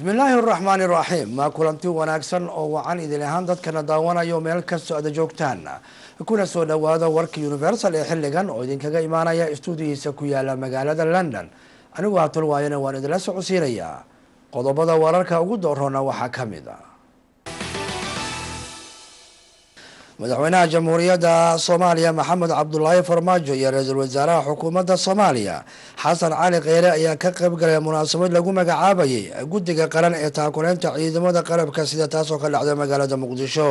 bismillaahi araxmaani iraxiim maa kulanti wanaagsan oo wacan idin ahaan dadkana daawanayo meel kastoo ada joogtaan kuna soo dhawaada warka universal ee xilligan oo idinkaga imaanaya stuudiyiisa ku yaala magaalada london anigu hatul waayana waan idinla socodsiinayaa qodobada wararka ugu doorroona waxaa ka mid a madaxweynaha jamhuuriyadda soomaaliya maxamed cabdulaahi farmaajo iyo ra-iisul wasaaraha xukuumadda soomaaliya xasan cali kheyre ayaa ka qayb galay munaasabad lagu magacaabayay guddiga qaran ee taakuleynta ciidamada qalabka sida taasoo ka dhacda magaalada muqdisho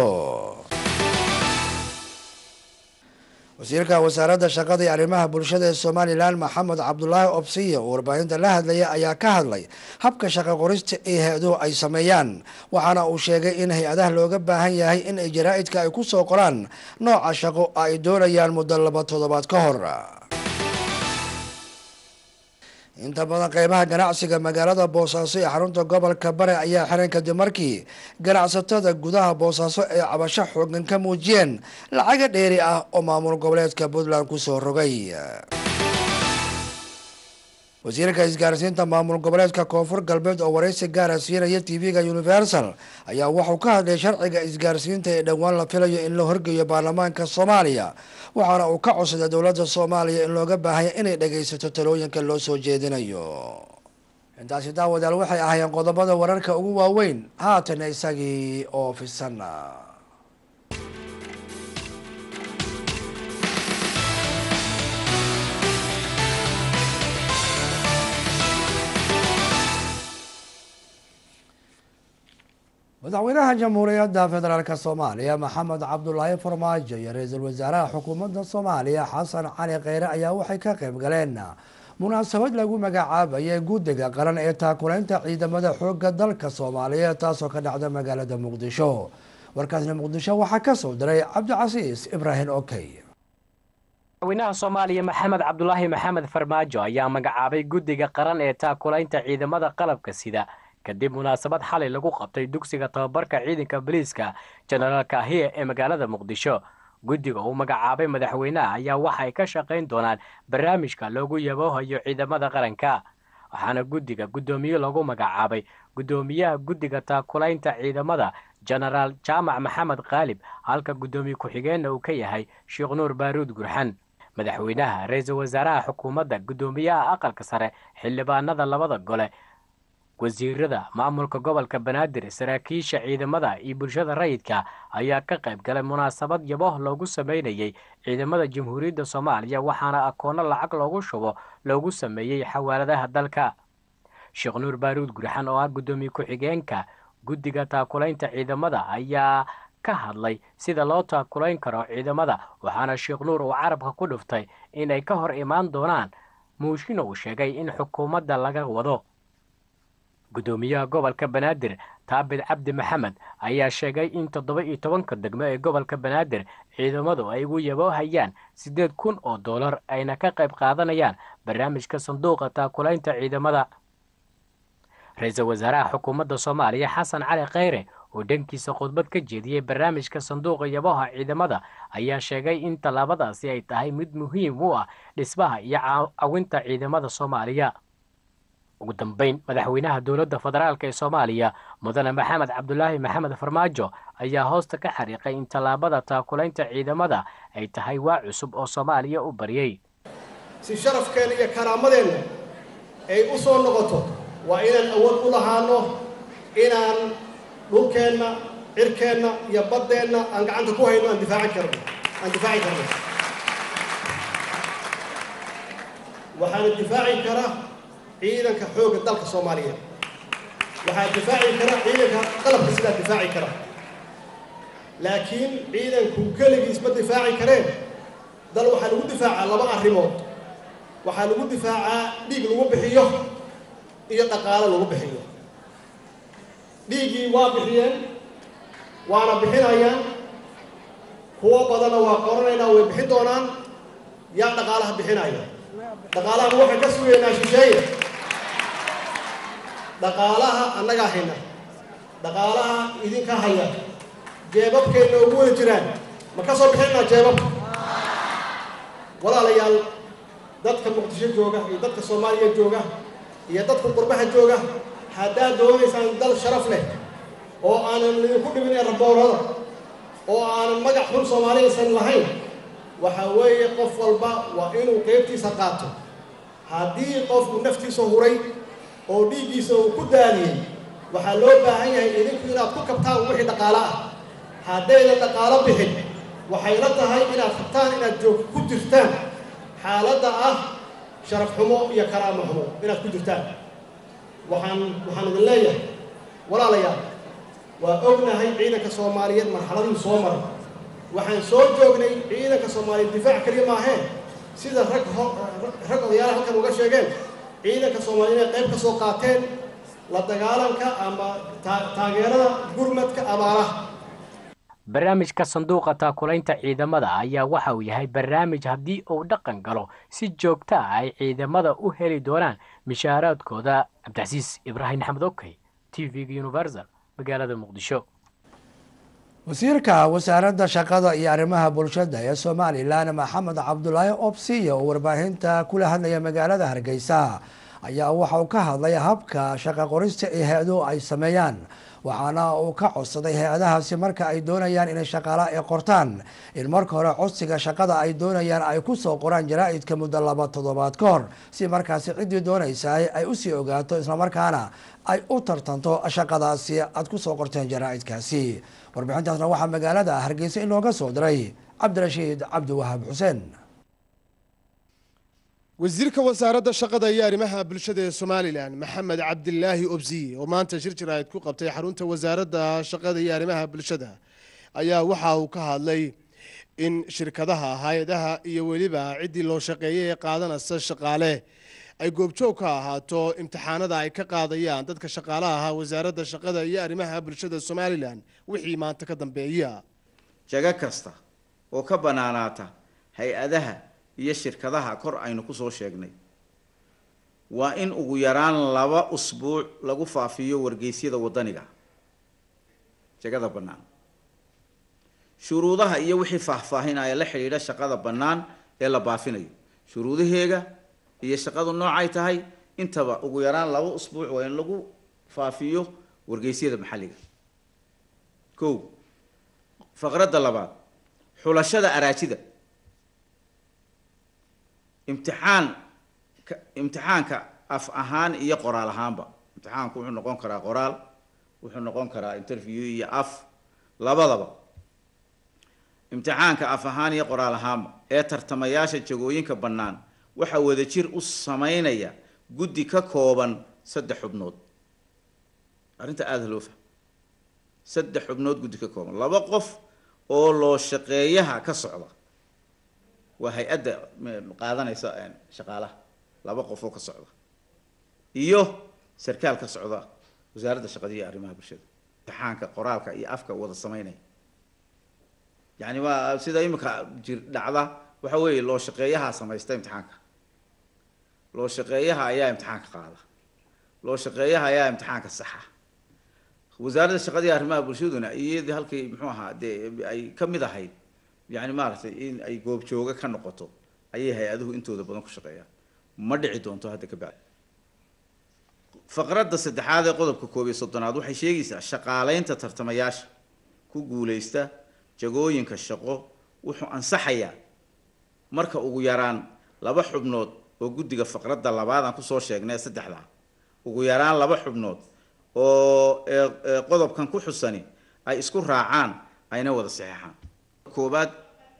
wasiirka wasaaradda shaqada iyo arrimaha bulshada ee somalilan maxamed cabdulaahi obsiye oo warbaahinta la hadlaya ayaa ka hadlay habka shaqo qorista ee hay-aduhu ay sameeyaan waxaana uu sheegay in hay-adaha looga baahan yahay in ay jaraa-idka ay ku soo qoraan nooca shaqo ay doonayaan muddo laba toddobaad ka hor inta badan qeybaha ganacsiga magaalada boosaaso ee xarunta gobolka bare ayaa xiran kadib markii ganacsatada gudaha boosaaso ay cabasho xoogan ka muujiyeen lacaga dheeri ah oo maamul goboleedka puntland kusoo rogay wasiirka isgaarsiinta maamul goboleedka koonfur galbeed oo waraysi gaara siinaya tv-ga universal ayaa wuxuu ka hadlay sharciga isgaarsiinta ee dhowaan la filayo in la horgeeyo baarlamaanka soomaaliya waxaana uu ka codsaday dowladda soomaaliya in looga baahanya inay dhagaysato talooyinka loo soo jeedinayo intaasi daawadaal waxay ahaayeen qodobada wararka ugu waaweyn haatana isagii oo fisan madaxweynaha jamhuuriyadda federaalk soomaaliya maxamed cabdulaahi farmaajo iyo ra-iisul wasaaraha xukuumadda soomaaliya xasan cali kheyre ayaa waxay ka qayb galeen munaasabad lagu magacaabayay guddiga qaran ee taakuleynta ciidamada xooga dalka soomaaliyeed taasoo ka dhacda magaalada muqdisho warkaasna muqdisho waxaa kasoo diray cabdicasiis ibraahim okey madaxweynaha soomaaliya maxamed cabdulaahi maxamed farmaajo ayaa magacaabay guddiga qaran ee taakulaynta ciidamada qalabka sida kadib munaasabad xalay lagu qabtay dugsiga tababarka ciidanka boliiska jenaraalka ahiye ee magaalada muqdisho guddiga uu magacaabay madaxweynaha ayaa waxay ka shaqayn doonaan barnaamijka loogu yaboohayo ciidamada qaranka waxaana guddiga guddoomiye lagu magacaabay guddoomiyaha guddiga taakulaynta ciidamada jenaraal jaamac maxamed khaalib halka guddoomiye ku-xigeenna uu ka yahay sheekh nuur baaruud gurxan madaxweynaha ra-iisul wasaaraha xukuumadda guddoomiyaha aqalka sare xildhibaanada labada gole wasiirada maamulka gobolka banaadir saraakiisha ciidamada iyo bulshada rayidka ayaa ka qayb galay munaasabad yabo loogu sameynayay ciidamada jamhuuriyadda soomaaliya waxaana akoono lacag loogu shubo loogu sameeyey xawaaladaha dalka sheekh nuur baaruud gurxan oo ah guddoomiye ku-xigeenka guddiga taakulaynta ciidamada ayaa ka hadlay sida loo taakulayn karo ciidamada waxaana sheekh nuur uu carabka ku dhuftay inay ka hor imaan doonaan muushin uu sheegay in xukuumadda laga wado guddoomiyaha gobolka banaadir taabid cabdi maxamed ayaa sheegay in toddoba iyo tobanka degmo ee gobolka banaadir ciidamadu ay ugu yaboohayaan siddeed kun oo dollar ayna ka qayb qaadanayaan barnaamijka sanduuqa taakulaynta ciidamada ra-iisul wasaaraha xukuumadda soomaaliya xasan cali kheyre oo dhankiisa khudbad ka jeediyey barnaamijka sanduuqa yaboha ciidamada ayaa sheegay in tallaabadaasi ay tahay mid muhiim u ah dhismaha iyo cawinta ciidamada soomaaliya ugu dambeyn madaxweynaha dowladda federaalk ee soomaaliya mudane maxamed cabdulaahi maxamed farmaajo ayaa hoosta ka xariiqay in tallaabada taakulaynta ciidamada ay tahay waa cusub oo soomaaliya u baryay si sharafkeenna iyo karaamadeenna ay u soo noqoto waa inaan awood u lahaano inaan dhulkeenna cirkeenna iyo baddeenna aan gacanta ku hayno aan difaaci karno aan difaaci karno waxaana difaaci kara ciidanka xoogga dalka soomaaliyeed waxaa difaaci kara ciidanka qalabka sidaa difaaci kara laakiin ciidanku keligiis ma difaaci kareen dal waxaa lagu difaacaa laba arrimood waxaa lagu difaacaa dhiig lagu bixiyo iyo dhaqaalo lagu bixiyo dhiiggii waa bixiyeen waana bixinayaan kuwo badanna waa qoranaynaa way bixin doonaan yaa dhaqaalaha bixinaya dhaqaalahan waxaan ka sugaynaa shisheeye dhaqaalaha annagaa hayna dhaqaalaha idinka haya jeebabkeenna ugu wada jiraan ma ka soo bixinaa jeebabka walaalayaal dadka muqdisho jooga iyo dadka soomaaliya jooga iyo dadka qurbaha jooga haddaad doonaysaan dal sharaf leh oo aanan idinku dhibin ee raboorada oo aanan magac xun soomaaliyaysan lahayn waxa weeye qof walba waa inuu qaybtiisa qaato haddii qofku naftiisa huray oo dhiiggiisa uu ku daadiyey waxaa loo baahan yahay idinku inaad ku kabtaan wixii dhaqaalo ah haddaydan dhaqaalo bixin waxay la tahay inaad rabtaan inaad joog ku jirtaan xaaladda ah sharaf xumo iyo karaamo xumo inaad ku jirtaan waxaan waxaan idin leeyahay walaalayaal waa ognahay ciidanka soomaaliyeed marxaladii soo maray waxaan soo joognay ciidanka soomaaliyeed difaac keliya maaheen sida rag rag odayaala halkan uga sheegeen ciidanka soomaaliyeed inay qayb ka soo qaateen la dagaalanka ama taageerada gurmadka abaaraha barnaamijka sanduuqa taakulaynta ciidamada ayaa waxa uu yahay barnaamij haddii uu dhaqan galo si joogto ah ay ciidamada u heli doonaan mishaaraadkooda cabdicasiis ibraahim axmed okey t v-ga universal magaalada muqdisho wasiirka wasaaradda shaqada iyo arrimaha bulshada ee somalilan maxamed cabdulaahi obsiya oo warbaahinta kula hadlaya magaalada hargeysa ayaa waxa uu ka hadlay habka shaqa qorista ee hay-aduhu ay sameeyaan waxaana uu ka codsaday hay-adahaasi marka ay doonayaan inay shaqaala ay qortaan in marka hore codsiga shaqada ay doonayaan ay kusoo qoraan jaraa-idka muddo laba toddobaad ka hor si markaasi ciddii doonaysa ay usii ogaato islamarkaana ay u tartanto shaqadaasi aad kusoo qorteen jaraa-idkaasi warbixintaasna waxaa magaalada hargeysa in looga soo diray cabdirashiid cabdiwahaab xuseen wasiirka wasaaradda shaqada iyo arrimaha bulshada ee somalilan maxamed cabdilaahi obsiye oo maanta shir jaraa'id ku qabtay xarunta wasaaradda shaqada iyo arrimaha bulshada ayaa waxa uu ka hadlay in shirkadaha hay-adaha iyo weliba ciddii loo shaqeeyay ee qaadanaysa shaqaale ay goobjoog ka ahaato imtixaanada ay ka qaadayaan dadka shaqaalaha ahaa wasaaradda shaqada iyo arrimaha bulshada somalilan wixii maanta ka dambeeya jago kasta oo ka bannaanaata hay-adaha iyo shirkadaha kor aynu ku soo sheegnay waa in ugu yaraan laba usbuuc lagu faafiyo wargeysyada waddaniga jagada bannaan shuruudaha iyo wixii faahfaahinaya la xidhiidha shaqada bannaan ee la baafinayo shuruudaheega iyo shaqadu noocay tahay intaba ugu yaraan laba usbuuc waa in lagu faafiyo wargeysyada maxalliga kow faqradda labaad xulashada araajida imtixaan imtixaanka af ahaan iyo qoraal ahaanba imtixaanku wuxuu noqon karaa qoraal wuxuu noqon karaa interview iyo af labadaba imtixaanka af ahaan iyo qoraal ahaanba ee tartamayaasha jagooyinka bannaan waxaa wadajir u sameynaya guddi ka kooban saddex xubnood arrinta aada loo fahmo saddex xubnood guddi ka kooban laba qof oo loo shaqeeyaha ka socda waa hay-adda qaadanaysa shaqaalaha laba qof oo ka socda iyo sarkaal ka socda wasaaradda shaqada iyo arrimaha bulshada imtixaanka qoraalka iyo afka wada sameynaya yani waa sida imika jir dhacda waxa weeye loo shaqeeyaha samaysta imtixaanka loo shaqeeyaha ayaa imtixaanka qaada loo shaqeeyaha ayaa imtixaanka saxa wasaaradda shaqada iyo arrimaha bulshaduna iyadii halkii muxuu ahaa dee ay ka mid ahayd yani maaragtay in ay goobjooga ka noqoto ayay hay-aduhu intooda badan ku shaqeeyaan ma dhici doonto hadda ka bacdi faqradda saddexaad ee qodobka koob iyo soddonaad waxay sheegaysaa shaqaaleynta tartamayaasha ku guuleysta jagooyinka shaqo wuxuu ansaxayaa marka ugu yaraan laba xubnood oo guddiga faqradda labaad aan kusoo sheegnay saddexdaa ugu yaraan laba xubnood oo qodobkan ku xusani ay isku raacaan ayna wada saxeexaan koobaad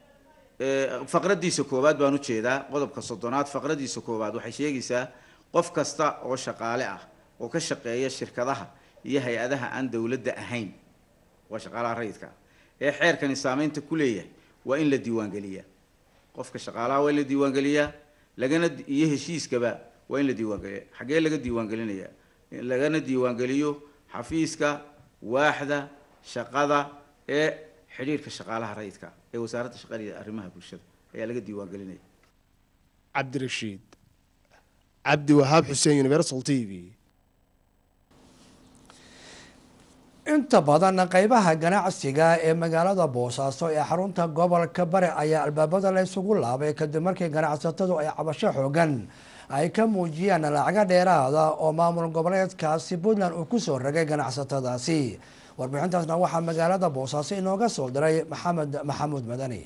faqraddiisa koowaad baan ujeedaa qodobka soddonaad faqraddiisa koowaad waxay sheegaysaa qof kasta oo shaqaale ah oo ka shaqeeya shirkadaha iyo hay-adaha aan dowladda ahayn waa shaqaalaha rayidka ah ee xeerkani saameynta ku leeyahay waa in la diiwaangeliyaa qofka shaqaalaha waa in la diiwaangeliyaa lagana iyo heshiiskaba waa in la diiwaangeliya xaggee laga diiwaangelinayaa lagana diiwaangeliyo xafiiska waaxda shaqada ee xidhiirka shaqaalaha rayidka ee wasaaradda shaqada iyo arrimaha bulshada ayaa laga diiwaangelinaya cabdirashiid cabdi wahaab xuseen universal t v inta badan qeybaha ganacsiga ee magaalada boosaaso ee xarunta gobolka bare ayaa albaabada la isugu laabay kadib markii ganacsatadu ay cabasho xoogan ay ka muujiyaan lacaga dheeraada oo maamul goboleedkaasi puntland uu kusoo ragay ganacsatadaasi warbixintaasna waxaa magaalada boosaaso inooga soo diray maxamed maxamuud madani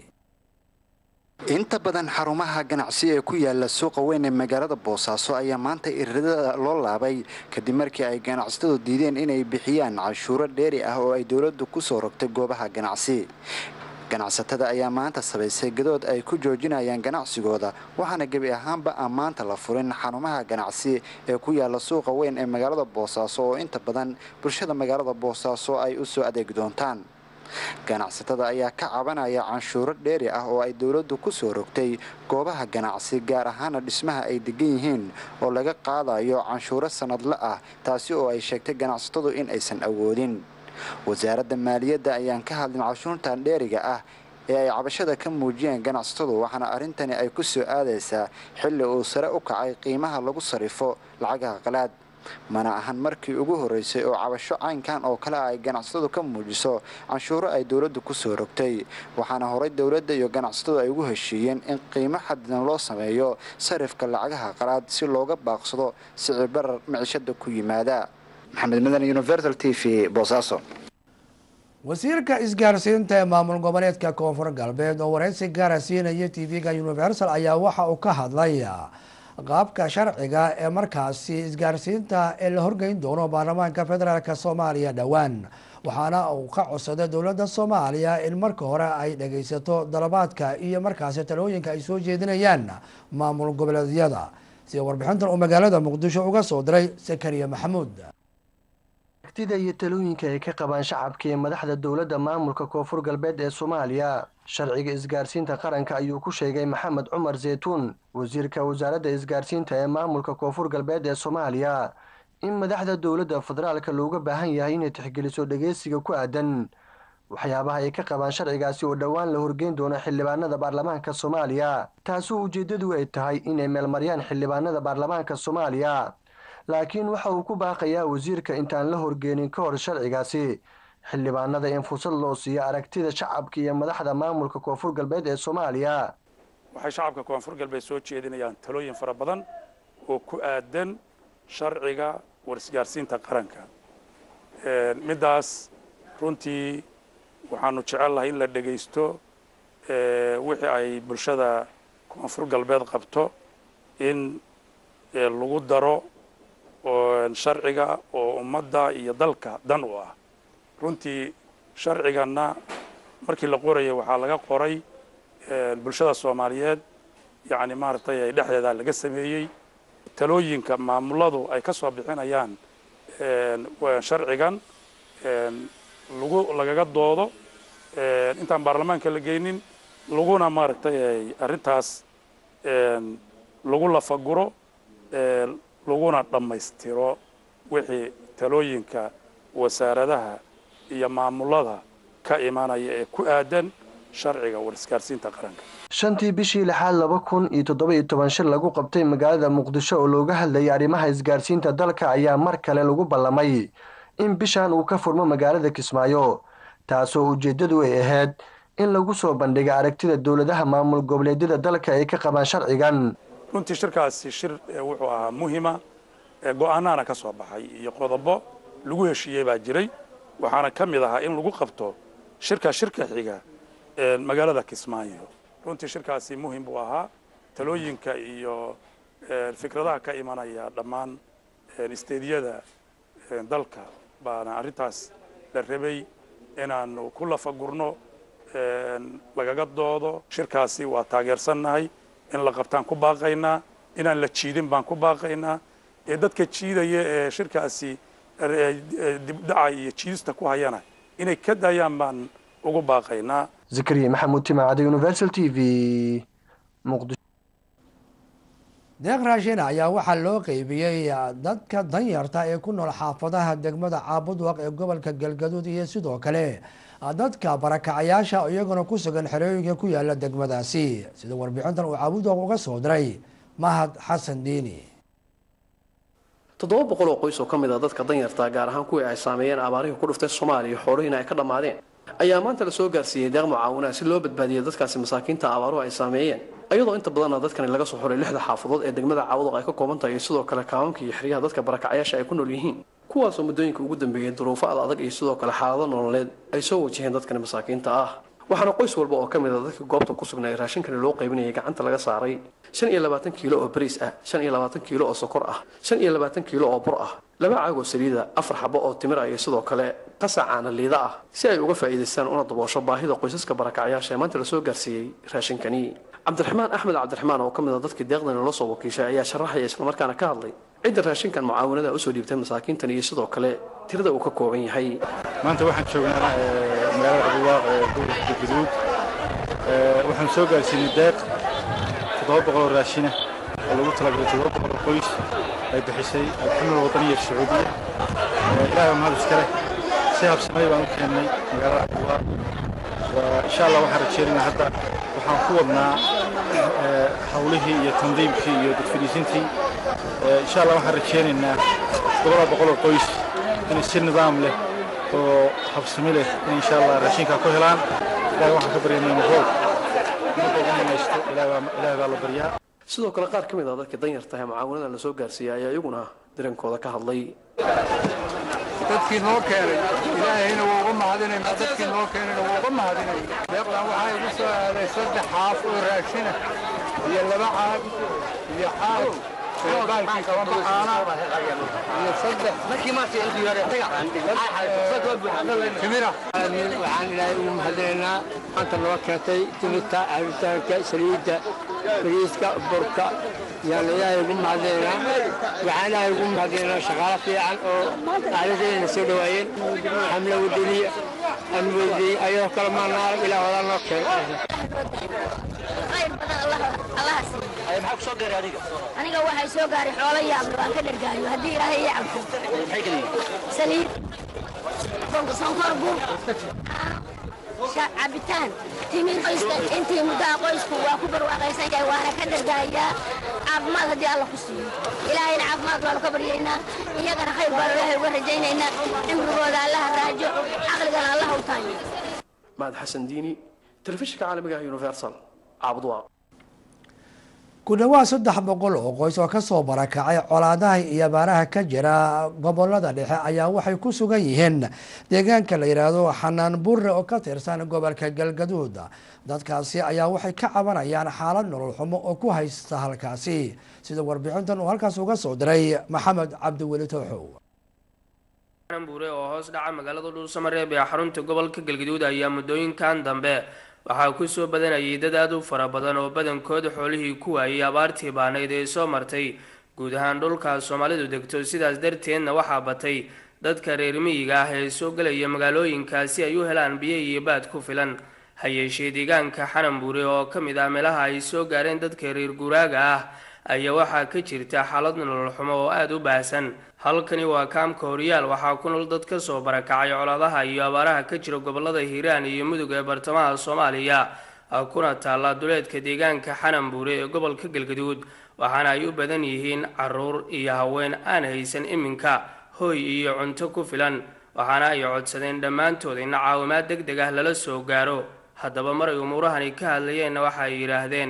inta badan xarumaha ganacsi ee ku yaala suuqa weyn ee magaalada boosaaso ayaa maanta iridada loo laabay kadib markii ay ganacsatadu diideen inay bixiyaan canshuuro dheeri ah oo ay dowladdu kusoo rogtay goobaha ganacsi ganacsatada ayaa maanta sabaysay gadood ay ku joojinayaan ganacsigooda waxaana gebi ahaanba aan maanta la furin xarumaha ganacsi ee ku yaala suuqa weyn ee magaalada boosaaso oo inta badan bulshada magaalada boosaaso ay u soo adeegi doontaan ganacsatada ayaa ka cabanaya canshuuro dheeri ah oo ay dowladdu ku soo rogtay goobaha ganacsi gaar ahaana dhismaha ay degan yihiin oo laga qaadayo canshuuro sanadle ah taasi oo ay sheegtay ganacsatadu in aysan awoodin wasaaradda maaliyadda ayaan ka hadlin canshuurtan dheeriga ah ee ay cabashada ka muujiyeen ganacsatadu waxaana arrintani ay ku soo aadaysaa xilli uu sare u kacay qiimaha lagu sarrifo lacagaha qalaad mana ahan markii ugu horreysay oo cabasho caynkan oo kale ay ganacsatadu ka muujiso canshuuro ay dowladdu ku soo rogtay waxaana horay dowladda iyo ganacsatadu ay ugu heshiiyeen in qiimo xadidan loo sameeyo sarifka lacagaha qalaad si looga baaqsado sicir barar micishada ku yimaada maxamed madan universal t v boosaaso wasiirka isgaarsiinta ee maamul goboleedka koonfur galbeed oo wareysi gaara siinaya t v-ga universal ayaa waxa uu ka hadlay qaabka sharciga ee markaasi isgaarsiinta ee la horgeyn doono baarlamaanka federaalk soomaaliya dhowaan waxaana uu ka codsaday dowladda soomaaliya in marka hore ay dhageysato dalabaadka iyo markaasi talooyinka ay soo jeedinayaan maamul goboleedyada sida warbixintan uu magaalada muqdisho uga soo diray sakariya maxamuud aragtida iyo talooyinka ay ka qabaan shacabka iyo madaxda dowladda maamulka koonfur galbeed ee soomaaliya sharciga isgaarsiinta qaranka ayuu ku sheegay maxamed cumar zeytuun wasiirka wasaaradda isgaarsiinta ee maamulka koonfur galbeed ee soomaaliya in madaxda dowladda federaalka looga baahan yahay inay tixgeliso dhageysiga ku aadan waxyaabaha ay ka qabaan sharcigaasi oo dhowaan la horgeyn doono xildhibaanada baarlamaanka soomaaliya taasoo ujeeddadu ay tahay inay meelmariyaan xildhibaanada baarlamaanka soomaaliya laakiin waxa uu ku baaqayaa wasiirka intaan la horgeenin ka hor sharcigaasi xildhibaanada in fursad loo siiyo aragtida shacabka iyo madaxda maamulka koonfur galbeed ee soomaaliya waxay shacabka koonfur galbeed soo jeedinayaan talooyin fara badan oo ku aadan sharciga warisgaarsiinta qaranka middaas runtii waxaanu jecellahay in la dhegaysto wixii ay bulshada koonfur galbeed qabto in lagu daro sharciga oo ummadda iyo dalka dan u ah runtii sharciganna markii la qorayay waxaa laga qoray bulshada soomaaliyeed yacni maaragtay dhexdeeda laga sameeyey talooyinka maamuladu ay ka soo bixinayaan sharcigan lagu lagaga doodo intaan baarlamaanka la geynin laguna maaragtay arrintaas lagu lafaguro laguna dhammaystiro wixii talooyinka wasaaradaha iyo maamulada ka imanaya ee ku aadan sharciga warisgaarsiinta qaranka shantii bishii lixaad laba kun iyo toddoba iyo toban shir lagu qabtay magaalada muqdisho oo looga hadlayay arrimaha isgaarsiinta dalka ayaa mar kale lagu ballamay in bishan uu ka furmo magaalada kismaayo taasoo ujeeddadu ay ahayd in lagu soo bandhiga aragtida dowladaha maamul goboleedyada dalka ay ka qabaan sharcigan runtii shirkaasi shir wuxuu ahaa muhima go-aanaana ka soo baxay iyo qodobo lagu heshiiyey baa jiray waxaana ka mid ahaa in lagu qabto shirka shirka xiga magaalada kismaayo runtii shirkaasi muhim buu ahaa talooyinka iyo fikradaha ka imanaya dhammaan isteediyada dalka baana arrintaas la rabay inaanu ku lafagurno lagaga doodo shirkaasi waa taageersannahay in la qabtaan ku baaqaynaa inaan la jiidin baan ku baaqaynaa ee dadka jiidaya ee shirkaasi dibdhaca iyo jiidista ku hayana inay ka daayaan baan ugu baaqaynaa zakariya maxamuud timacada universal t v muqdisho deeq raashin ayaa waxaa loo qeybiyey dadka danyarta ee ku nool xaafadaha degmada caabudwaq ee gobolka galgaduud iyo sidoo kale dadka barakacayaasha iyaguna ku sugan xerooyinka ku yaala degmadaasi sida warbixintan uu caabudwaq uga soo diray mahad xasan diini toddoba boqol oo qoys oo ka mid a dadka danyarta gaar ahaan kuwii ay saameeyeen abaarihii ku dhuftay soomaaliya xoolihiina ay ka dhammaadeen ayaa maanta la soo gaarsiiyey deeq mucaawinaha si loo badbaadiyay dadkaasi masaakiinta abaaruhu ay saameeyeen iyadoo inta badanna dadkani laga soo xuray lixda xaafadood ee degmada caawadoq ay ka kooban tahay iyo sidoo kale kaamamka iyo xeryaha dadka barakacayaasha ay ku nool yihiin kuwaasoo muddooyinka ugu dambeeyey duruufo ad adag iyo sidoo kale xaalado nololeed ay soo wajaheen dadkani masaakiinta ah waxaana qoys walba oo ka mid a dadka goobta ku sugnay raashinkani loo qaybinayay gacanta laga saaray shan iyo labaatan kiilo oo bariis ah shan iyo labaatan kiilo oo sokor ah shan iyo labaatan kiilo oo bur ah laba caag oo saliida afar xabo oo timir ah iyo sidoo kale qasac caana liida ah si ay uga faa'iidaystaan una daboosho baahida qoysaska barakacyaasha ee maanta lasoo gaarsiiyey raashinkani cabdiraxmaan axmed cabdiraxmaan oo ka mid a dadkii deeqdani loo soo wakiishay ayaa sharaxaya islamarkaana ka hadlay cidda raashinkan mucaawanada usoo dhiibtay masaakiintan iyo sidoo kale tirada uu ka kooban yahay maanta waxaan joognaa magaalada abulwaaq ee gobolka galgaduud waxaan soo gaarsiinay deeq toddoba boqol oo raashina oo lagu talagalay toddoba boqol oo qoys ay bixisay alxamdul wadaniya sacuudiya ilaahay waa mahad iskale si habsamay baan u keennay magaalada abulwaaq insha allah waxaan rajeynaynaa hadda waxaan ku wadnaa hawlihii iyo tandiimkii iyo dadfadhiisintii insha allah waxaan rajeynaynaa toddobada boqol oo qoys inay si nidaam leh oo habsami leh in insha allah raashinkaa ku helaan ilahay waxaan ka baryaynaa roob marka ugu namaysto ilaahay baa la baryaa sidoo kale qaar ka mid ah dadka danyarta ee mucaawanada lasoo gaarsiiyey ayaa iyaguna dirankooda ka hadlay dadkii noo keenay ilaahayna wuu uga mahadinaynaa dadkii noo keenayna wuu uga mahadinay deeqdan waxaa igu soo aaday saddex xaaf oo raashina iyo laba caag iyo caag baalkii kababaxaana iyo saddex timira waxaan ilaahay ugu mahadinaynaa maanta noo keentay timirta cabitaanka saliidda bariiska burka yaan ilaahay ugu mahadinaynaa waxaan ilaahay ugu mahadinaynaa shaqaalo fiican oo aaladayna soo dhawaayeen xamle wadaniya aan weydiyey ayadoo kale maanaar ilaa wadaa noo aniga waxay soo gaaray xoolo yaable waan ka dhargaayo haddii ilaahay ii cabto saliid sonkor bur cabitaan timir qoyska intii muddaha qoysku waa ku barwaaqaysan yahay waana ka dhargaayaa caafimaad haddii alla ku siiyo ilaahayna caafimaad waanu ka baryaynaa iyagana khayr baanu ilaahay uga rajaynaynaa cimrigooda allaha raajo caqligana allaha u taanyo mahad xasan diini telefishinka caalamiga ah universal caabudwaaq ku dhawaad saddex boqol oo qoys oo kasoo barakacay colaadaha iyo abaaraha ka jira gobolada dhexe ayaa waxay ku sugan yihiin deegaanka la yidhaahdo xanaan burre oo ka tirsan gobolka galgaduud dadkaasi ayaa waxay ka cabanayaan xaalad nolol xumo oo ku haysta halkaasi sida warbixintan uu halkaas uga soo diray maxamed cabdiweli tooxow buure oo hoos dhaca magaalada dhuusamareeb ee xarunta gobolka galgaduud ayaa muddooyinkan dambe waxaa kusoo badanayay dad aada u fara badan oo badankooda xoolihii ku waayay abaartii baanayd ee soo martay guud ahaan dhulka soomaalidu degto sidaas darteedna waxaa batay dadka reer miyiga ah ee soo gelaya magaalooyinka si ay u helaan biyo iyo baad ku filan ha yeeshee deegaanka xananbuure oo ka mid ah meelaha ay soo gaareen dadka reer guuraaga ah ayaa waxaa ka jirta xaalad nolol xumo oo aada u baahsan halkani waa kaamka horyaal waxaa ku nool dad kasoo barakacay colaadaha iyo abaaraha ka jira gobolada hiiraan iyo mudug ee bartamaha soomaaliya kuna taalla duleedka deegaanka xananbuure ee gobolka galgaduud waxaana ay u badan yihiin caruur iyo haween aan haysan iminka hoy iyo cunto ku filan waxaana ay codsadeen dhammaantood in caawimaad deg deg ah lala soo gaaro haddaba mar ay umuurahani ka hadlayeenna waxa ay yidhaahdeen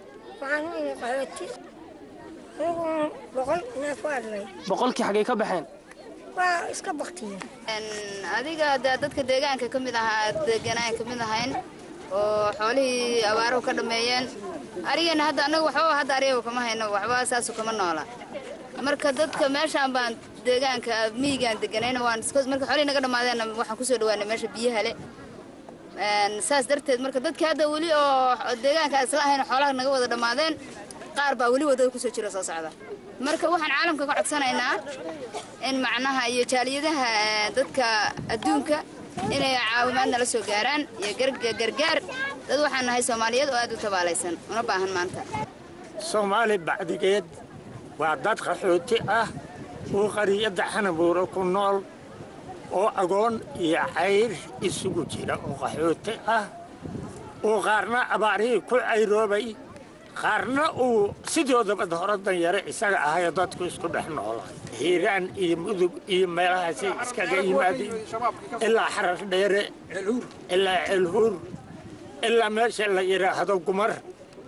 boqolkii xaggay ka baxeen waa iska baktiya adiga de dadka deegaanka ka mid ahaa deganaan ka mid ahayn oo xoolihii abaaruhu ka dhammeeyeen arigeenna hadda annaga waxba hadda ariga kama hayno waxba saasu kama noola marka dadka meeshaan baan deegaanka miyigaan deganayn waan marka xoolihii naga dhammaadeenna waxaan kusoo dhawaanay meesha biyaha le saas darteed marka dadka hadda weli oo deegaanka isla ahayn xoolaha naga wada dhammaadeen qaar baa weli wadada kusoo jira soo socda marka waxaan caalamka ka codsanaynaa in macnaha iyo jaaliyadaha dadka adduunka inay caawimaad nala soo gaaraan iyo gargaar dad waxaan nahay soomaaliyeed oo aad u tabaalaysan una baahan maanta soomaali bacdigeed waa dad qaxooti ah oo qariyadda xanabuuro ku nool oo agoon iyo cayr isugu jira oo qaxooti ah oo qaarna abaarihii ku cayroobay qaarna uu sidoodaba hore danyare isaga ahayoo dadku isku dhex noolay hiiraan iyo mudug iyo meelahaasay iskaga yimaadeen ilaa xarar dheere ilaa ceelhuur ilaa meesha la yidhaahdo gumar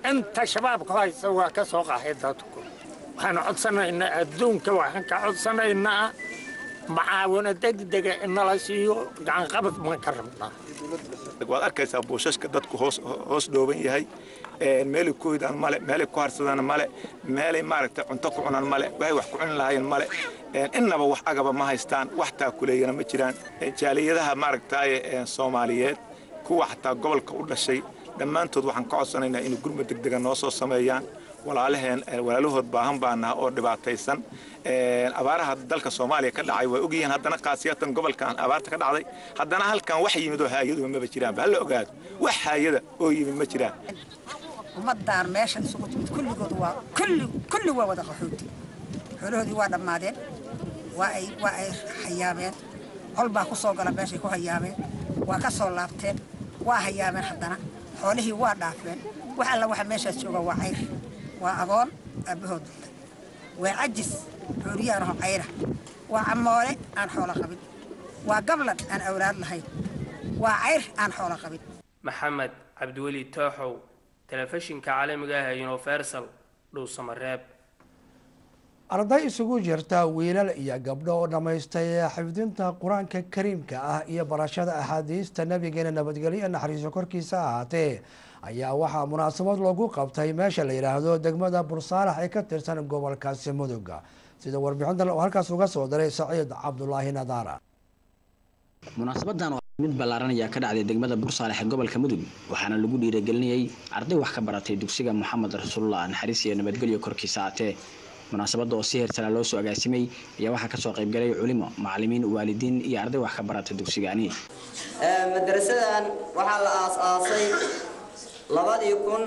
inta shabaabka haysta waa ka soo qaxay dadku waxaan codsanaynaa adduunka waxaan ka codsanaynaa macaawino degdega inala siiyo gacanqabad baan ka rabnaa waad arkaysaa buushashka dadku hoos hoos dhooban yahay meelay ku hidaan male meelay ku harsadaan male meelay maaragtay cunto ku cunaan male waxay wax ku cuni lahaayeen male innaba wax agaba ma haystaan wax taakuleeyana ma jiraan jaaliyadaha maaragtaaye soomaaliyeed kuwa xataa gobolka u dhashay dhammaantood waxaan ka codsanaynaa inay gurmud degdega noo soo sameeyaan walaalaheen walaalahood baahan baanaha oo dhibaataysan abaaraha dalka soomaaliya ka dhacay waa ogyihiin haddana khaasiyatan gobolkan abaarta ka dhacday haddana halkan wax yimid oo haayaduba maba jiraanba hala ogaado wax haayada oo yimid ma jiraan ummadaan meeshan isugu timid kulligood waa kulli kulli waa wada qaxooti xoolahoodii waa dhammaadeen waa ay waa ay hayaabeen col baa ku soo gala meeshay ku hayaabeen waa ka soo laabteen waa hayaabeen haddana xoolihii waa dhaafeen wax alla waxa meeshaas jooga waa cayr waa agoon aabbahood dhintay waa cajis xooliyaanaho cayra waa camoole aan xoolo qabin waa gablan aan awlaad lahayn waa cayr aan xoolo qabin maxamed cabdiweli tooxow telefishinka caalamiga ah ee universal dhuusamareeb arday isugu jirta wiilal iyo gabdho oo dhammaystay xifdinta qur-aanka kariimka ah iyo barashada axaadiista nabigeena nabadgelyo naxariiso korkiisa ahaatee ayaa waxaa munaasabad loogu qabtay meesha la yidhaahdo degmada bursaalax ee ka tirsan gobolkaasi mudug sida warbixintan uu halkaas uga soo diray saciid cabdulaahi nadaara munaasabadan oo mid ballaaran ayaa ka dhacday degmada bursaalex ee gobolka mudug waxaana lagu dhiiragelinayay arday wax ka baratay dugsiga moxamed rasuulullah naxariis iyo nabadgelyo korkiisa aatee munaasabadda oo si heersanaa loo soo agaasimay ayaa waxaa kasoo qaybgalay culimo macalimiin waalidiin iyo arday wax ka barata dugsigaani madarasadan waxaa la aas-aasay labadii kun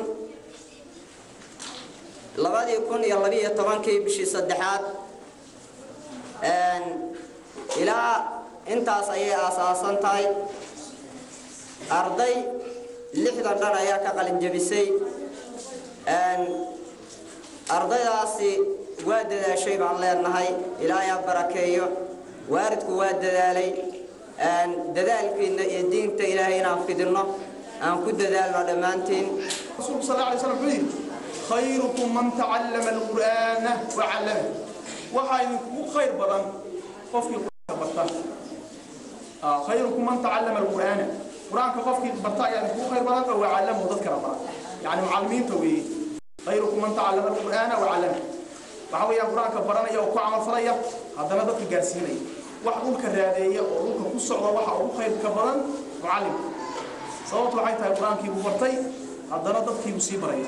labadii kun iyo labiiyo tobankii bishii saddexaad ilaa intaas ayay aasaasan tahay arday lixdan dhan ayaa ka qalin jebisay ardaydaasi waa dadaashay baan leenahay ilaahay ha barakeeyo waalidku waa dadaalay dadaalkiina iyo diinta ilaahay inaan fidinno aan ku dadaalno dhammaantiin rasuulku sal alay slam wuxuu yidhi khayrukum man tacallama alqur'aana wacallama waxaa idinkugu khayr badan qofkii qur-aanka barta khayrukum man tacallama alqur'aana qur-aanka qofkii barta ayaa idinkugu khayr badan oo wacallamahu dad kala bara yacni mucallimiinta weeye khayrukum man tacallama alqur'aana wacallama waxa weeyaan qur-aanka baranaya oo ku camalfalaya haddana dadka gaarsiinaya wax dhulka raadeeya oo dhulka ku socda waxa ugu khayrka badan mucallimka sababtu waxay tahay qur-aankii buu bartay haddana dadkii buu sii baraya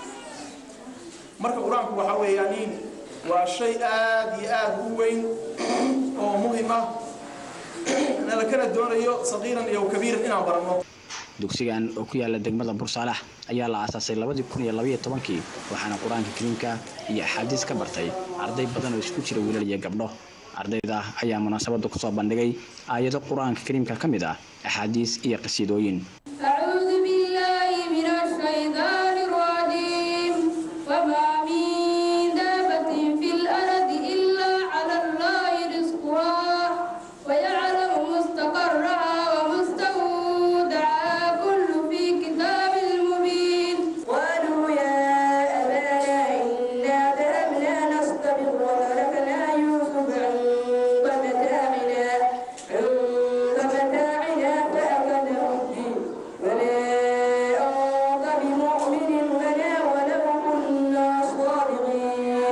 marka qur-aanku waxa weeyaan waa shay aad iyo aad u weyn oo muhim ah lakana doonayo saqiiran iyo kabiiran inaan baranno dugsigan oo ku yaala degmada bursaalax ayaa la aasaasay labadii kun iyo labaiyo tobankii waxaana qur-aanka kariimka iyo axaadiis ka bartay arday badan oo isku jira wiilal iyo gabdho ardayda ayaa munaasabadda kusoo bandhigay aayado qur-aanka kariimka ka mid ah axaadiis iyo qasiidooyin أعوذ بالله من الشيطان الرجيم وما من دابة في الأرض إلا على الله رزقها ويعلم مستقرها ومستودعها كل في كتاب مبين قالوا يا أبانا إنا ذهبنا نستبق وتركنا يوسف عند متاعنا عند متاعنا فأخذه الدين وما أنت بمؤمن لنا ولو كنا صادقين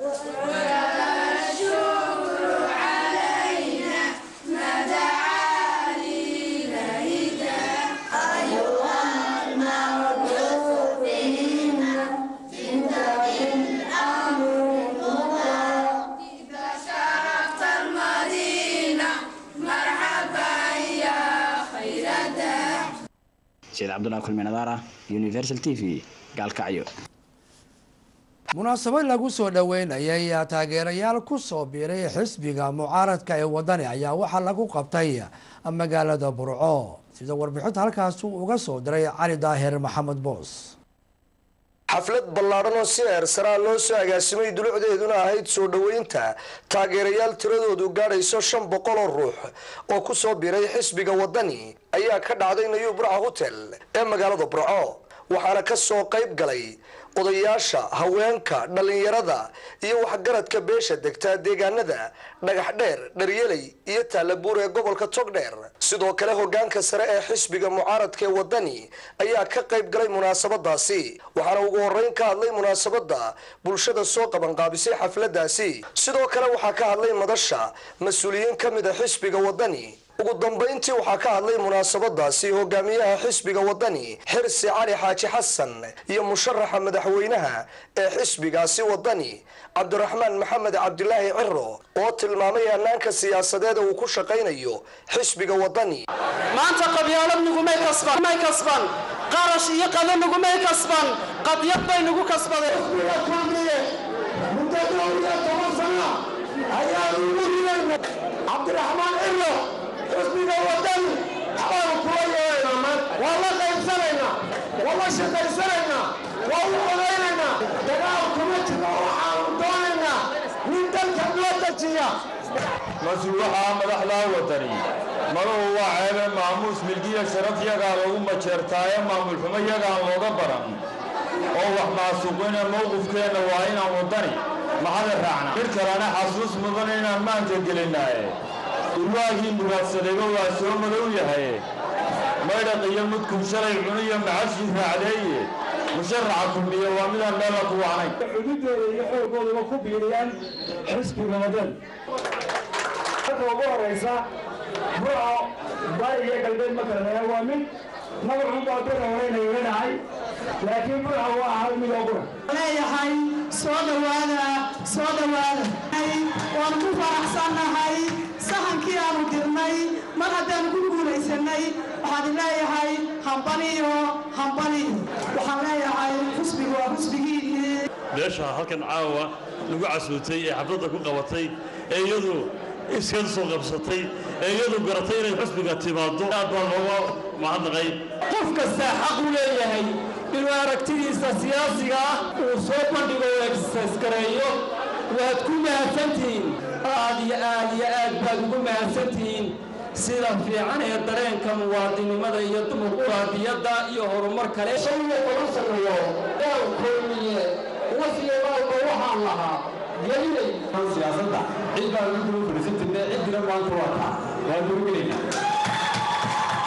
والشكر علينا ما دعا لغيرك أيها المرجو فينا انت بالأمر المطاع إذا شرفت المدينة مرحبا يا خير داع sayid cabdulaahi kulmi nadaara universal t v gaalkacyo munaasabad lagu soo dhoweynayay taageerayaal ku soo biiray xisbiga mucaaradka ee wadani ayaa waxaa lagu qabtay magaalada burco sida warbixinta halkaas uu uga soo diray cali daahir maxamed boos xaflad ballaadhan oo si eersaraa loo soo agaasimay dulucdeeduna ahayd soo dhoweynta taageerayaal tiradoodu gaadhayso shan boqol oo ruux oo ku soo biiray xisbiga wadani ayaa ka dhacday nayuu burca hotel ee magaalada burco waxaana ka soo qayb galay odayaasha haweenka dhallinyarada iyo waxgaradka beesha degta deegaanada dhagax dheer dharyeley iyo taalabuur ee gobolka togdheer sidoo kale hogaanka sare ee xisbiga mucaaradka ee wadani ayaa ka qayb galay munaasabadaasi waxaana ugu horeyn ka hadlay munaasabada bulshada soo qabanqaabisay xafladaasi sidoo kale waxaa ka hadlay madasha mas-uuliyiin ka mid a xisbiga wadani ugu dambayntii waxaa ka hadlay munaasabadaasi hogaamiyaha xisbiga wadani xirsi cali xaaji xasan iyo musharaxa madaxweynaha ee xisbigaasi wadani cabdiraxmaan maxamed cabdilaahi ciro oo tilmaamay hanaanka siyaasadeeda uu ku shaqaynayo xisbiga wadani maanta qabyaalad nagumay kasban may kasban qarash iyo qado nagumay kasban qadyad bay nagu kasbadeen muddo dhowr iyo toban sana ayaanu ugu ridaynay cabdiraxmaan ciro xisbiga wadani waxbaanu kula yeelaynaa maanta waa la qaybsanaynaa waa la shaqaysanaynaa waa u odaynaynaa dagaal kuma jiro waxaanu doonaynaa nin dalka noo dejiya mas-uulaha madaxdaa wadani maluhu waa ceebe maamuus milgiya sharaf yagaa lagu majeertaaye maamul xumo yagaan looga baran oo wax maasuuqina mowqifkeenna waa inaan wadani maxada raacna mid kalena xasuus mudan inaan maanka gelinaaye urwaagii mugaadsadayba waa soo madow yahay maydhaq iyo mudkub shalay cuniyo macashii raacdeeye musharaxa kulmiye waa midaan meella ku wacnayn xududooda iyo xoogooduba ku biiriyaan xisbiga wadan marka ugu horeysa burco bari iyo galbeed ma kala leeyahay waa mid magacun baa bira horeyna yeelanahay laakiin burco waa hal mid oo bura leeyahay soo dhowaada soo dhowaada waan ku faraxsannahay sahankii aanu dirnay mar haddaanu ku guulaysanay waxaan leeyahay hambaliyo hambaliyo waxaan leeyahay xusbigu waa xusbigiinii meesha halkan caawa lagu casuutay ee xafladda ku qabatay ee iyadu iskan soo qabsatay ee iyadu garatay inay xusbiga timaado aad baan looga mahadnaqay qof kastaa xaq u leeyahay inuu aragtidiisa siyaasiga ah uu soo bandhigo oo egsaskareeyo waad ku mahadsantihiin aad iyo aad iyo aad baad ugu mahadsantihiin sida fiican ee dareenka muwaadinimada iyo dimuqraadiyadda iyo horumar kale shayga lagu sameeyo gaal kulmiye wasiya walba waxaan lahaa gelinay siyaasadda cid baa lagu daba fadhiisan jirnay ciddina maanta waa taa waa durgelayna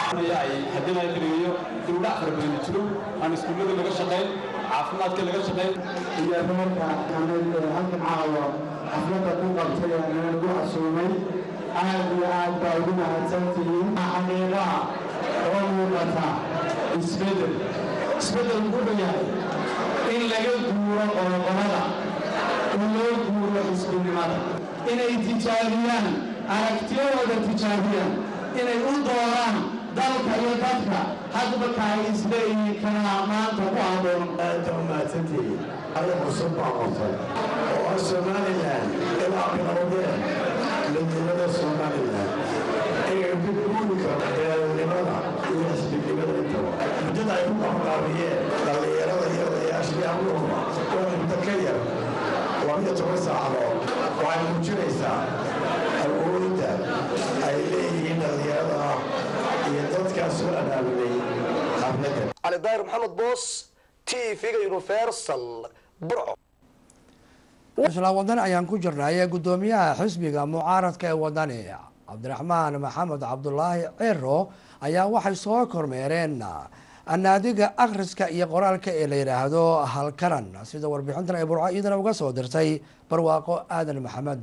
haddii la keligeeyo dib udhac fara badan jiro aan iskuullada laga shaqayn caafimaadka laga shaqayn iyo reerka kamed halkan caawa xafladda ku qabtay ee nagu casuumay aad iyo aad baa ugu mahadsantihiin xaqiiqaha oo muuqata isbedel isbedel wuxuu yahay in laga guuro qoloqolada in loo guuro xisbinimada inay tijaabiyaan aragtiyadooda tijaabiyaan inay u dooraan dalka iyo dadka hadba kaay isleeyihiin kana maanta ku haboon aada u mahadsantihiin arrin cusub baa qortay oo ah somalilan ilaa bilowdeen midnimada somalilan inay ku guuri karto beelnimada iyo xisbinimada intaba muddada ay ku qabanqaabiyeen dhallinyarada iyo odayaashii amuurba oo muddo ka yar labiyo toban saacadood waxay muujinaysaa awoodda ay leeyihiin dhallinyarada iyo dadkaas soo abaabulay xafladda cali daahir maxamed boos t v-ga universal burco isla wadan ayaan ku jirnay gudoomiyaha xisbiga mucaaradka ee wadani cabdiraxmaan maxamed cabdulaahi ciro ayaa waxay soo kormeereen naadiga akhriska iyo qoraalka ee la yidhaahdo halkaran sida warbixintan ay burco iyadana uga soo dirtay barwaaqo aadan maxamed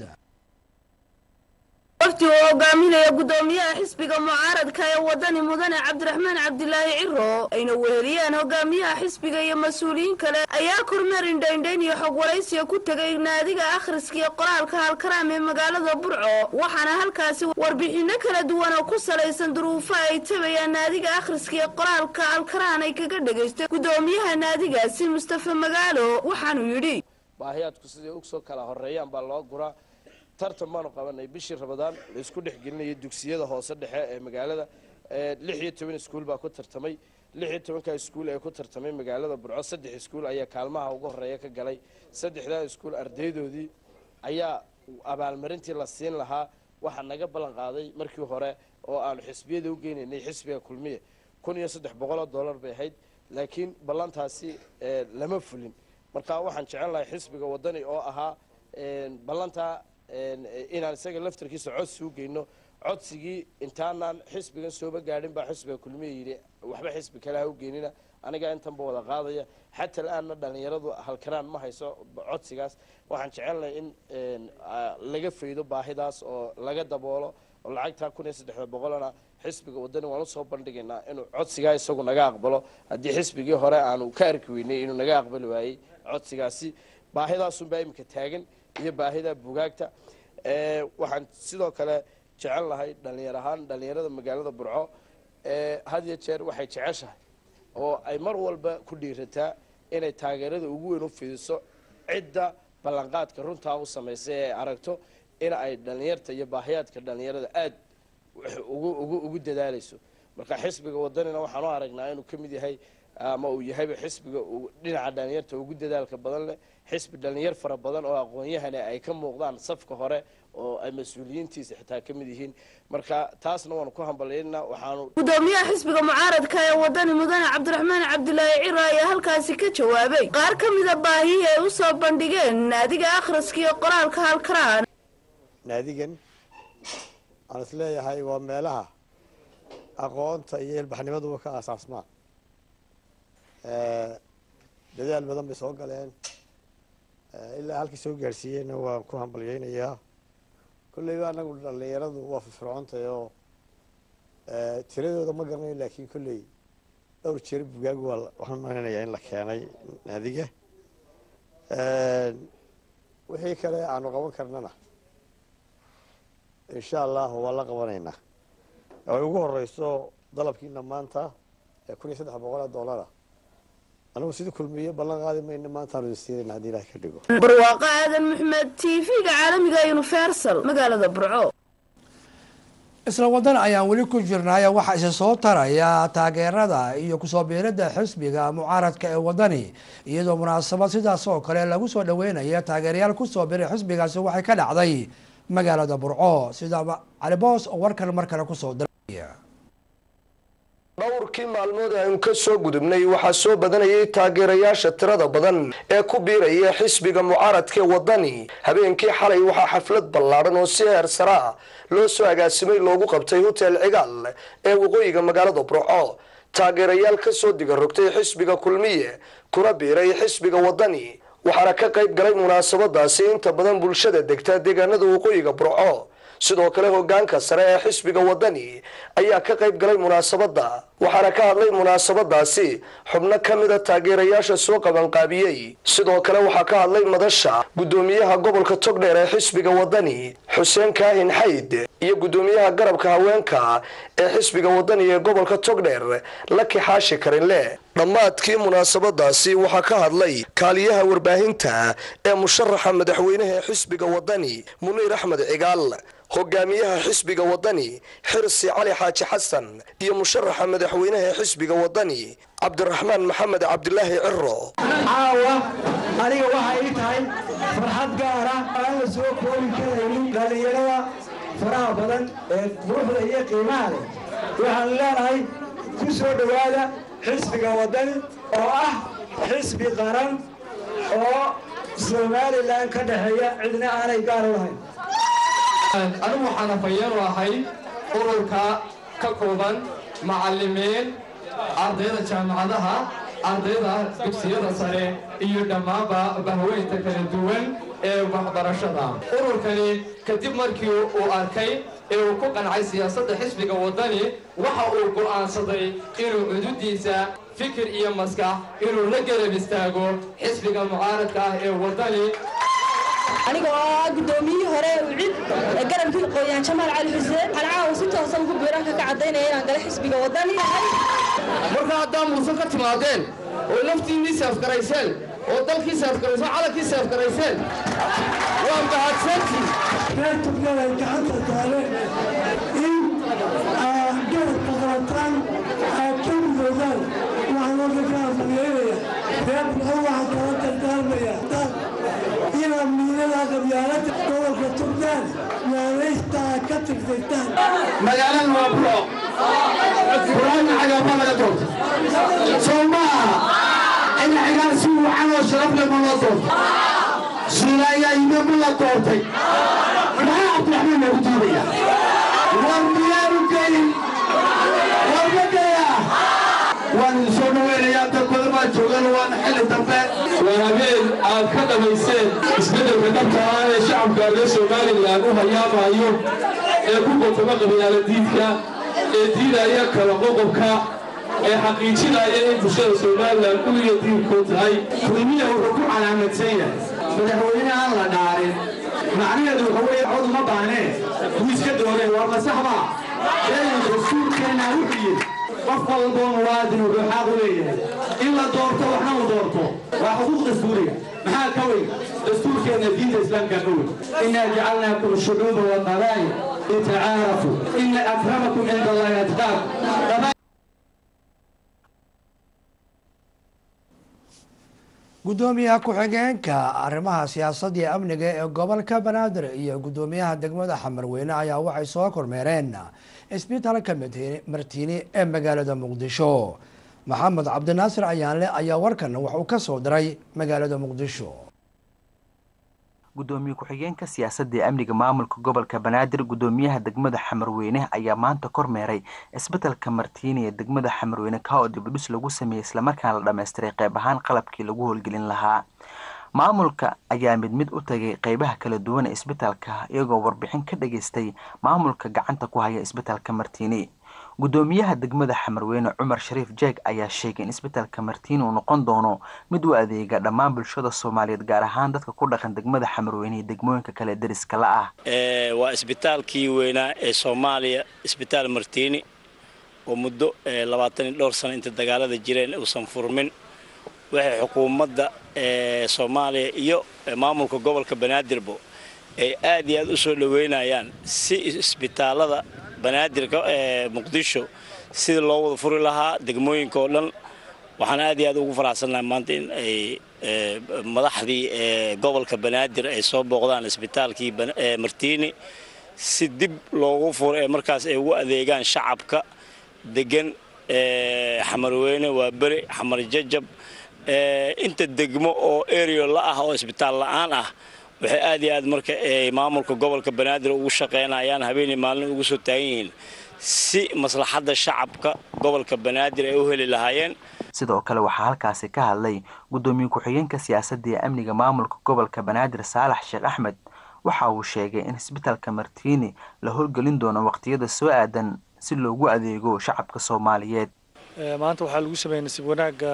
wafti uu hogaaminaya gudoomiyaha xisbiga mucaaradka ee wadani mudane cabdiraxmaan cabdilaahi ciro ayna weheliyeen hogaamiyaha xisbiga iyo mas-uuliyiin kale ayaa kormeer indhaindhayn iyo xog waraysiga ku tegay naadiga akhriska iyo qoraalka halkaraam ee magaalada burco waxaana halkaasi warbixino kala duwan oo ku salaysan duruufo ay tabayaan naadiga akhriska iyo qoraalka alkaraan ay kaga dhegaystay gudoomiyaha naadigaasi mustafa magaalo waxaanuu yidhi baahiyaadku siday usoo kala horeeyaan baa loo guraa tartan baanu qabanay bishii ramadaan laisku dhexgelinaya dugsiyada hoose dhexe ee magaalada lix iyo toban iskuul baa ku tartamay lix iyo tobanka iskuul ee ku tartamay magaalada burco saddex iskuul ayaa kaalmaha ugu horeeya ka galay saddexdaa iskuul ardaydoodii ayaa abaalmarintii la siin lahaa waxaa naga ballan qaaday markii hore oo aanu xisbiyada u geynaynay xisbiga kulmiye kun iyo saddex boqoloo dollar bay ahayd laakiin ballantaasi ee, lama fulin marka waxaan jecel lahay xisbiga wadani oo ahaa een, ballantaa een, inaan isaga laftarkiisa codsi u geyno codsigii intaanaan xisbigan sooba gaadhin baa xisbiga kulmiya yidhi waxba xisbi kale ha u geynina aniga intanba wada qaadaya xata la-aanna dhallinyaradu halkanaan ma hayso codsigaas waxaan jecelnahay in een, aa, laga faydo baahidaas oo laga daboolo oo lacagtaa kun iyo saddexda boqolana xisbiga wadani waan usoo bandhigaynaa inuu codsigaa isagu naga aqbalo haddii xisbigii hore aanu ka arki weynay inuu naga aqbali waayey codsigaasi baahidaasunbaa iminka taagan iyo baahida bugaagta Ee, waxaan sidoo kale jecel lahay dhallinyar ahaan dhallinyarada magaalada burco ee, had iyo jeer waxay jeceshahay oo ay mar walba ku dhiirataa inay taageerada ugu weyn u fidiso cidda ballanqaadka runtaa u samaysay ee ay aragto in ay dhallinyarta iyo baahiyaadka dhallinyarada aada ugu ugu ugu dadaalayso marka xisbiga wadanina waxaan u aragnaa inuu ka mid yahay ama uu yahayba xisbiga uu dhinaca dhallinyarta ugu dadaalka badan leh xisbi dhallinyar fara badan oo aqoon-yahane ay ka muuqdaan safka hore oo ay mas-uuliyiintiisa xitaa ka mid yihiin marka taasna waanu ku hambalyaynaa waxaanu gudoomiyaha xisbiga mucaaradka ee wadani mudane cabdiraxmaan cabdilaahi ciro ayaa halkaasi ka jawaabay qaar ka mida baahihii ay u soo bandhigeen naadiga akhriska iyo qoraalka halkaraan naadigan aan is leeyahay waa meelaha aqoonta iyo ilbaxnimaduba ka aasaasmaan dadaal badan bay soo galeen ilaa halkii soo gaadhsiiyeyna waan ku hambalyeynayaa kolleyba anagu dhallinyaradu waa firfircoontahay oo tiradooda ma garanayo laakiin kolley dhowr jeer bugaag waa waxaan maleynayaa in la keenay naadiga wixii kale aanu qaban karnana insha allah waa la qabanaynaa ay ugu horeyso dalabkiina maanta ee kun iyo saddex boqol doolara anigu sidii kulmiye ballan qaadi mayna maantaanu isiinayna haddii ilaah ka dhigo barwaaqo aadan maxmed t v-ga caalamiga universal magaalada burco isla wadan ayaan weli ku jirnay waxaa isa soo taraya taageerada iyo kusoo biirada xisbiga mucaaradka ee wadani iyadoo munaasabad sidaas oo kale lagu soo dhaweynaya taageerayaal kusoo biiray xisbigaasi waxay ka dhacday magaalada burco sida caliboos oo warkan mar kale kusoo diraya dhowrkii maalmood aynu ka soo gudubnay waxaa soo badanayay taageerayaasha tirada badan ee ku biiraya xisbiga mucaaradka ee wadani habeenkii xalay waxaa xaflad ballaadhan oo si heer sare ah loo soo agaasimay loogu qabtay hotel cigaal ee waqooyiga magaalada burco taageerayaal ka soo diga rogtay xisbiga kulmiye kuna biiray xisbiga wadani waxaana ka qayb galay munaasabadaasi inta badan bulshada degta deegaanada waqooyiga burco sidoo kale hogaanka sare ee xisbiga wadani ayaa ka qayb galay munaasabada waxaana ka hadlay munaasabadaasi xubno ka mida taageerayaasha soo qabanqaabiyey sidoo kale waxaa ka hadlay madasha gudoomiyaha gobolka togdheer ee xisbiga wadani xuseen kaahin xayd iyo gudoomiyaha garabka haweenka ee xisbiga wadani ee gobolka togdheer laki xaashi karinle dhammaadkii munaasabadaasi waxaa ka hadlay kaaliyaha warbaahinta ee musharaxa madaxweynaha ee xisbiga wadani muniir axmed cigaal hogaamiyaha xisbiga wadani xirsi cali xaaji xasan iyo musharaxa madaxweynaha ee xisbiga wadani cabdiraxmaan maxamed cabdilaahi ciro caawa aniga waxay ii tahay farxad gaara aan la soo koobi karaynin dhallinyarada faraha badan ee quruxda iyo qiimaha leh waxaan leenahay ku soo dhowaada xisbiga wadani oo ah xisbi qaran oo somalilan ka dhexeeya cidna aanay gaar u lahayn anigu waxaan afhayeen u ahay ururka ka kooban macallimiin ardayda jaamacadaha ardayda dugsiyada sare iyo dhammaanba bahweynta kala duwan ee waxbarashada ururkani kadib markii uu arkay ee uu ku qancay siyaasadda xisbiga waddani waxa uu go'aansaday inuu cududiisa fikir iyo maskax inuu la garab istaago xisbiga mucaaradka ah ee waddani aniga oo ah gudoomiyihii hore ucid ee garabkii qoyaan jamaal cali xuseen waxaan caawa si toosan ku biiranka ka caddaynaya inaan gala xisbiga wadani marka haddaa muusan ka timaadeen oo laftiinnii seefgarayseen oo dalkii seefgarayseen oo calankii seefgarayseen waa mahadsantii reer tugnaad ay gacanta taaleen in aad garabka qabataan aad ka midoodaan waxaan halka ka hambalyeynaya reer bulxo waxaan kala dardaarmaya inaad miinada qabyaalada gobolka tugnaad tirsataan naanaystaa ka tirsataan magaalada waa buro buraana cagaaba laga doorto soo maaha in xigaan si wacan oo sharaf leh ma loo doorto suulaayaa yime ma la doortay maxaa cabdiraxmaan loogu diidaya war miyaanu gelin war ma gelayaa waan idin soo dhaweynayaa dad badan baa joogan waana xilli dambe waa habeen aad ka dhamaysteen isbeddelka dhabta ah ee shacabka reer somalilan u hayaamayo ee ku qotoma qabyaaladiidka ee diidaya kala qoqobka ee xaqiijinaya in bulshada somalilan uliya diinkood tahay kulmiya wuxuu ku calaamadsan yahay madaxweyne aan la dhaarin macnaheedu waxa weeye cod uma baanee wuu iska dooreen waa masaxba sheegan dastuurkeenna wuxuu yidhi qof walboo muwaadin wuxuu xaq u leeyahay in la doorto waxna uu doorto waa xuquuq dastuuriga maxaa ka weyn dastuurkeenna diinta islaamka ka weyn inaa jacalnaakum shucuuba wa qabaa'il litacaarafuu ina akramakum cinda allahi atqaakum gudoomiyaha ku-xigeenka arrimaha siyaasadda iyo amniga ee gobolka banaadir iyo gudoomiyaha degmada xamarweyne ayaa waxay soo kormeereen isbitaalka martiini ee magaalada muqdisho maxamed cabdinaasir ayaanle ayaa warkan wax uu ka soo diray magaalada muqdisho gudoomiye ku-xigeenka siyaasadda ee amniga maamulka gobolka banaadir gudoomiyaha degmada xamarweyne ayaa maanta kormeeray isbedelka martiini ee degmada xamarweyne ka oo dibudhis lagu sameeyey islamarkaana la dhammaystiray qayb ahaan qalabkii lagu howlgelin lahaa maamulka ayaa mid mid u tagay qeybaha kala duwan ee isbitaalka iyagoo warbixin ka dhageystay maamulka gacanta ku haya isbitaalka martiini gudoomiyaha degmada xamarweyne cumar shariif jeeg ayaa sheegay in isbitaalka martiini uu noqon doono mid u adeega dhammaan bulshada soomaaliyeed gaar ahaan dadka ku dhaqan degmada xamarweyne iyo degmooyinka kale deriska la ah waa isbitaalkii weynaa ee soomaaliya isbitaal martiini oo muddo labaatan iyo dhowr sano inta dagaalada jireen uusan furmin waxay xukuumadda soomaaliya iyo maamulka gobolka banaadirbo ay aad iyo aad u soo dhoweynayaan si isbitaalada banaadirka ee muqdisho sidii loo wada furi lahaa degmooyinka oo dhan waxaan aad iyo aad ugu faraxsannahay maanta in ay madaxdii gobolka banaadir ay soo booqdaan isbitaalkii martiini si dib loogu furo ee markaas ay ugu adeegaan shacabka degan xamarweyne waa beri xamar jajab inta degmo oo erio la ah oo isbitaal la-aan ah waxay aad iyo aad marka ay maamulka gobolka banaadir ugu shaqaynayaan habeenii maalin ugu soo taagan yihiin si maslaxadda shacabka gobolka banaadir ay u heli lahaayeen sidoo kale waxaa halkaasi ka hadlay gudoomiye ku-xigeenka siyaasadda iyo amniga maamulka gobolka banaadir saalax sheekh axmed waxa uu sheegay in isbitaalka martiini la howlgelin doono waqtiyada soo aadan si loogu adeego shacabka soomaaliyeed maanta waxaa lagu sameeyey nasiib wanaagga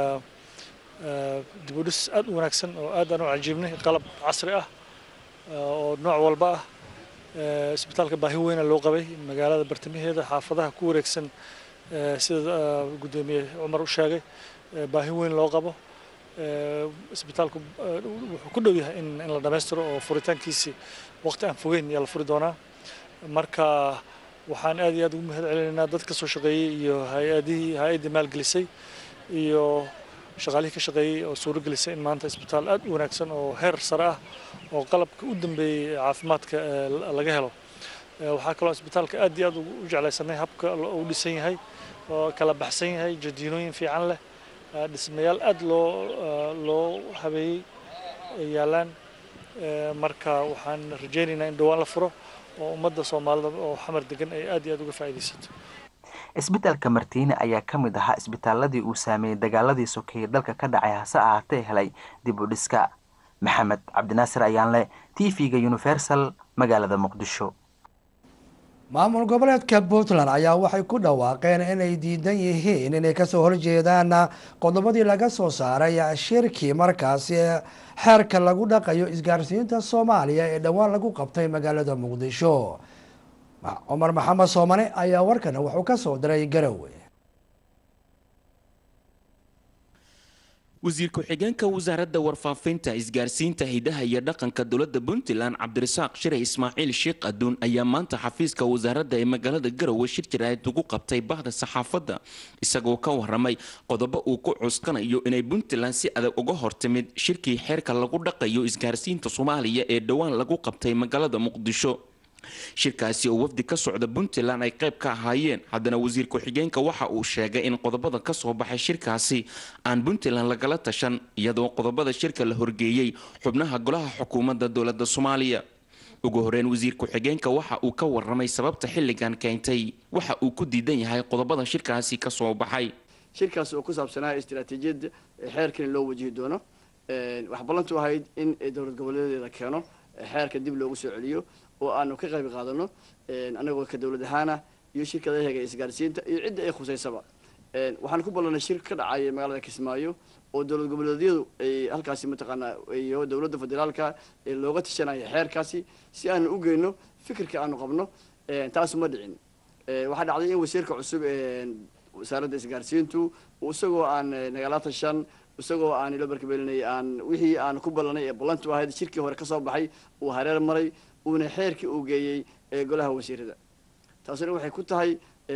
dibudhis aad u wanaagsan oo aad aan u cajiibnay qalab casri ah oo nooc walba ah isbitaalka baahi weyna loo qabay magaalada bartamaheeda xaafadaha ku wareegsan sida gudoomiye cumar u sheegay baahi weyn loo qabo isbitaalku wuxuu ku dhow yahay in in la dhammaystiro oo furitaankiisii waqti aan fogeyn ayaa la furi doonaa marka waxaan aad iyo aad ugu mahad celinaynaa dad ka soo shaqeeyey iyo hay-adihii hay-addii maalgelisay iyo shaqaalihii ka shaqeeyey oo suuro gelisay in maanta isbitaal aad u wanaagsan oo heer sare ah oo qalabka u dambeeyey caafimaadka laga helo waxaa kaloo isbitaalka aad iyo aad u jeclaysanay habka uu dhisan yahay oo kala baxsan yahay jadiinooyin fiican leh dhismayaal aad loo loo habeeyey ay yaalaan marka waxaan rajaynaynaa in dhowaan la furo oo ummadda soomaalida oo xamar degan ay aad iyo aad uga faa'iidaysato isbitaalka martiini ayaa ka mid ahaa isbitaaladii uu saameeyey dagaaladii sokeeye dalka ka dhacay hase ahaatee helay dib u dhiska maxamed cabdinaasir ayaanle t v-ga universal magaalada muqdisho maamul goboleedka puntland ayaa waxay ku dhawaaqeen inay diidan yihiin inay kasoo horjeedaan qodobadii laga soo saaray shirkii markaasi xeerka lagu dhaqayo isgaarsiinta soomaaliya ee dhowaan lagu qabtay magaalada muqdisho cumar maxamed soomane ayaa warkan wuxuu ka soo diray garowe wasiir ku-xigeenka wasaaradda warfaafinta isgaarsiinta hidaha iyo dhaqanka dowladda puntland cabdirasaaq shiray ismaaciil sheekh aduun ayaa maanta xafiiska wasaaradda ee magaalada garowe shir jaraa'id ugu qabtay bahda saxaafadda isagoo ka waramay qodobo uu ku cuskanayo inay puntland si adag uga hortimid shirkii xeerka lagu dhaqayo isgaarsiinta soomaaliya ee dhowaan lagu qabtay magaalada muqdisho shirkaasi oo wafdi ka socda puntland ay qayb ka ahaayeen haddana wasiir ku-xigeenka waxa uu sheegay in qodobada ka soo baxay shirkaasi aan puntland lagala tashan iyadoo qodobada shirka la horgeeyey xubnaha golaha xukuumadda dowladda soomaaliya ugu horeyn wasiir ku-xigeenka waxa uu ka waramay sababta xilligan keentay waxa uu ku diidan yahay qodobada shirkaasi ka soo baxay shirkaas oo ku saabsanaa istiraatiijiyadda xeerkan loo wajihi doono wax ballantu ahayd in dowlad goboleedeeda keeno xeerka dib loogu soo celiyo oo aanu ka qayb qaadano anagoo ka dowlad ahaana iyo shirkadaheega isgaarsiinta iyo cidda ay khusaysaba waxaan ku ballanay shir ka dhacaya magaalada kismaayo oo dowlad goboleedyadu ay halkaasi mataqaanaa iyo dowladda federaalka looga tashanaya xeerkaasi si aanu u geyno fikirka aanu qabno taasu ma dhicin waxaa dhacday in wasiirka cusub wasaaradda isgaarsiintu isagoo aan nagala tashan isagoo aan ilo barkabelinay aan wixii aan ku ballanay ee ballantu ahayd shirkii hore kasoo baxay uu hareer maray uuna xeerkii uu geeyey ee golaha wasiirada taasina waxay ku tahay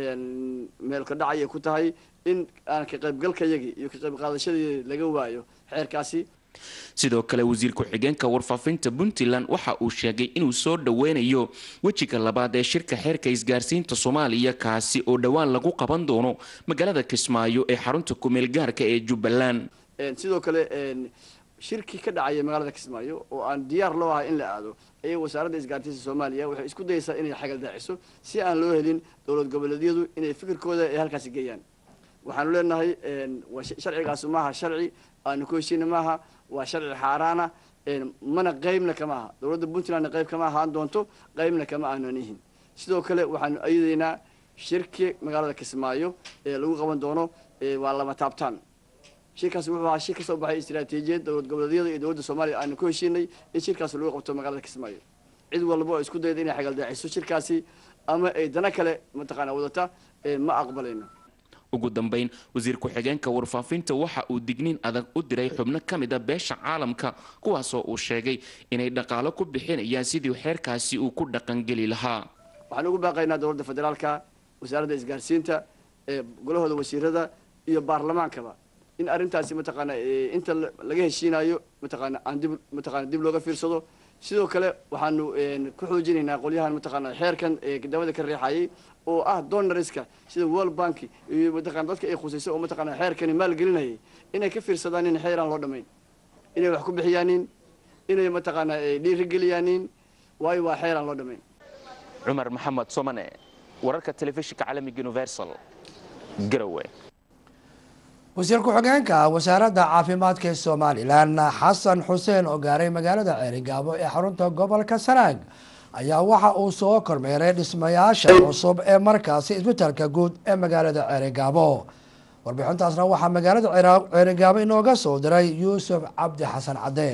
meelka dhacayay ku tahay in aan ka qaybgalkayagii iyo ka qayb qaadashadii laga waayo xeerkaasi sidoo kale wasiir ku-xigeenka warfaafinta puntland waxa uu sheegay inuu soo dhoweynayo wejiga labaad ee shirka xeerka isgaarsiinta soomaaliya kaasi oo dhowaan lagu qaban doono magaalada kismaayo ee xarunta kumeel gaarka ee jubbaland sidoo kale shirkii ka dhacaya magaalada kismaayo oo aan diyaar loo ahay in la aado ayay wasaaradda isgaarsiinta soomaaliya waxay isku dayeysaa inay xagal daaciso si aan loo helin dowlad goboleedyadu inay fikirkooda ay halkaasi geeyaan waxaanu leenahay sharcigaasu maaha sharci aanu ku heshiina maaha waa sharci xaaraana mana qeybna kama aha dowladda puntlandna qeyb kama ahaan doonto qeybna kama aanan ihin sidoo kale waxaanu ayadaynaa shirki magaalada kismaayo ee lagu qaban doono waa lama taabtaan shirkaasi wuxuu ahaa shir kasoo baxay istiraatiijiyad dowlad goboleedyada iyo dowladda soomaaliya aanu ku heshiinay in shirkaas lagu qabto magaalada kismaayo cid walba oo isku dayda inay xagaldaaciso shirkaasi ama ay dana kale mataqaana wadata ma aqbalayno ugu dambeyn wasiir ku-xigeenka warfaafinta waxa uu digniin adag u diray xubno ka mid a beesha caalamka kuwaasoo uu sheegay inay dhaqaalo ku bixinayaan sidii xeerkaasi uu ku dhaqangeli lahaa waxaan ugu baaqaynaa dowladda federaalka wasaaradda isgaarsiinta golahooda wasiirada iyo baarlamaankaba in arrintaasi mataqaana inta laga heshiinayo mataqaana aan dib mataqaana dib looga fiirsado sidoo kale waxaanu ku xoojinaynaa qolyahan mataqaana xeerkan dabada ka riixayay oo ah donoriska sida world bank iyo mataqana dadka ay khusayso oo mataqaana xeerkani maalgelinayay inay ka fiirsadaan in xeer aan loo dhamayn inay wax ku bixiyaanin inay mataqaana dhiirigeliyaanin waayo waa xeer aan loo dhamayn cumar maxamed somane wararka telefishinka caalamiga universal garowe wasiir ku-xigeenka wasaaradda caafimaadka ee somalilan xasan xuseen oo gaaray magaalada ceerigaabo ee xarunta gobolka sanaag ayaa waxa uu soo kormeeray dhismayaasha cusub ee markaasi isbitaalka guud ee magaalada ceerigaabo warbixintaasna waxaa magaalada ceerigaabo inooga soo diray yuusuf cabdi xasan cadde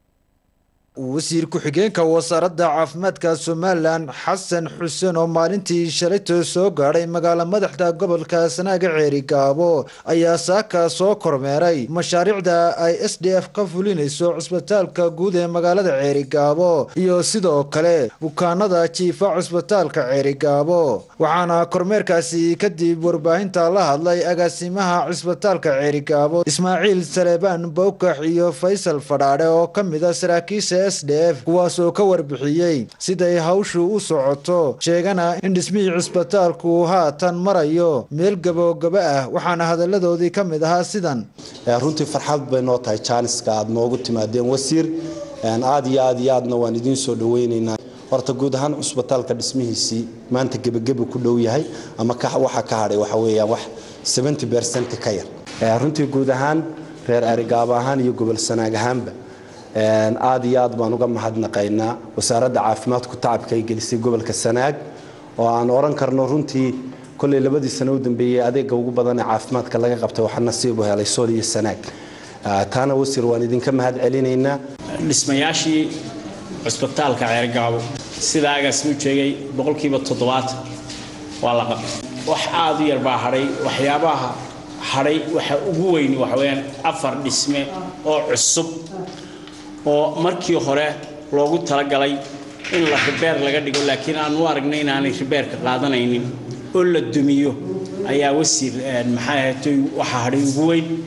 wasiir ku-xigeenka wasaaradda caafimaadka somalilan xasan xuseen oo maalintii shalayto soo gaadhay magaalo madaxda gobolka sanaaga ceerigaabo ayaa saaka soo kormeeray mashaariicda ay s d f ka fulinayso cusbitaalka guud ee magaalada ceerigaabo iyo sidoo kale bukaanada jiifa cusbitaalka ceerigaabo waxaana kormeerkaasi kadib warbaahinta la hadlay agaasimaha cusbitaalka ceerigaabo ismaaciil saleebaan bowkax iyo faysal fadhaadhe oo ka mid a saraakiisha s d f kuwaasoo ka warbixiyey siday hawshu u socoto sheegana in dhismihii cisbitaalku haatan marayo meel gabogaba ah waxaana hadaladoodii ka mid ahaa sidan runtii farxad bay noo tahay jaaniska aad noogu timaadeen wasiir aad iyo aad iyo aadna waan idiin soo dhaweynaynaa horta guud ahaan cusbitaalka dhismihiisii maanta gebageba ku dhow yahay ama waxa ka hadhay waxa weeyaan wax seventy percent ka yar runtii guud ahaan reer arigaabo ahaan iyo gobol sanaag ahaanba aad iyo aad baan uga mahadnaqaynaa wasaaradda caafimaadku tacabka ay gelisay gobolka sanaag oo aan oran karno runtii kolley labadii sano u dambeeyey adeega ugu badan ee caafimaadka laga qabtay waxaa nasiib u helay sool iyo sanaag taana wasiir waan idinka mahad celinaynaa dhismayaashii cusbitaalka ceergaabo sida agaasmu sheegay boqolkiiba toddobaatan waa la qabtay wax aada u yar baa hadhay waxyaabaha hadhay waxa ugu weyn waxa weeyaan afar dhisme oo cusub oo markii hore loogu talagalay in la ribeer laga dhigo laakiin aan u aragnay inaanay ribeerka qaadanaynin oo la dumiyo ayaa wasiir maxay ahaatay waxa hadhay ugu weyn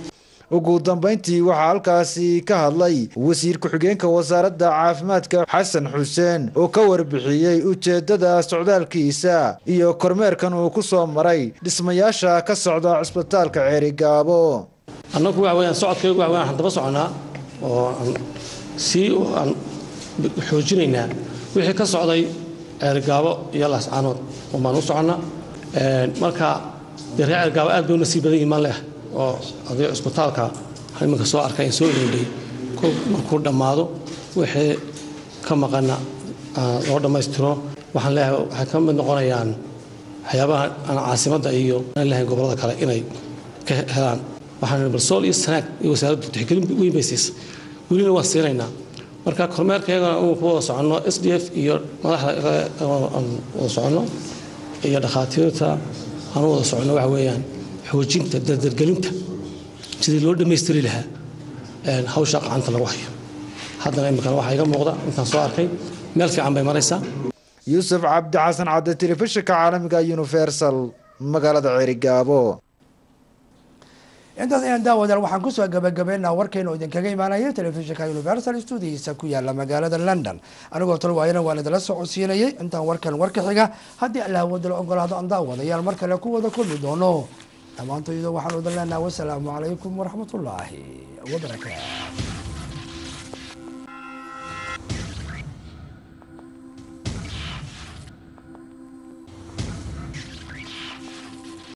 ugu dambeyntii waxaa halkaasi ka hadlay wasiir ku-xigeenka wasaaradda caafimaadka xasan xuseen oo ka warbixiyey ujeedada socdaalkiisa iyo kormeerkan uu ku soo maray dhismayaasha ka socda cisbitaalka ceerigaabo annagu waxa weyaan socodkaygu waxa weyaan waxaan daba soconaa oo aan sii aan xoojinaynaa wixii ka socday ceerigaabo iyo laascaanood baan u soconnaa marka dee reer ceerigaabo aad bay u nasiib badan yihiin maan leh oo aday cisbitaalka iminka soo arkay in soo iloodhay markuu dhammaado wixii ka maqana loo dhammaystiro waxaan leeyahay waxay ka mid noqonayaan waxyaabaha aan caasimadda iyo aan lahayn gobollada kale inay ka helaan waxaan balsool iyo sanaag iyo wasaaraddu tixgelin weyn bay siisay welina waan siinaynaa marka kormeerkaygana uu ku wada soconno s d f iyo madaxda aan wada soconno iyo dhakhaatiirta aan u wada soconno waxa weeyaan xoojinta dardargelinta sidii loo dhammaystiri lahaa hawsha gacanta lagu hayo haddana iminkana waxaa iga muuqda intaan soo arkay meel fiican bay maraysaa yuusuf cabdi xasan cadde telefishinka caalamiga universal magaalada ceerigaabo intaas ayaan daawadaal waxaan kusoo gabagabeynaa warkaynu idinkaga imaanayay telefishinka universal stuudihiisa ku yaala magaalada london anigoo talwaayana waan idinla socodsiinayay intaan warkan warka xiga haddii alla wadala ogolaado aan daawadayaal mar kale ku wada kulmi doono dhammaantoyda waxaan idin leenaha wasalaamu calaykum waraxmatullaahi wabarakaatu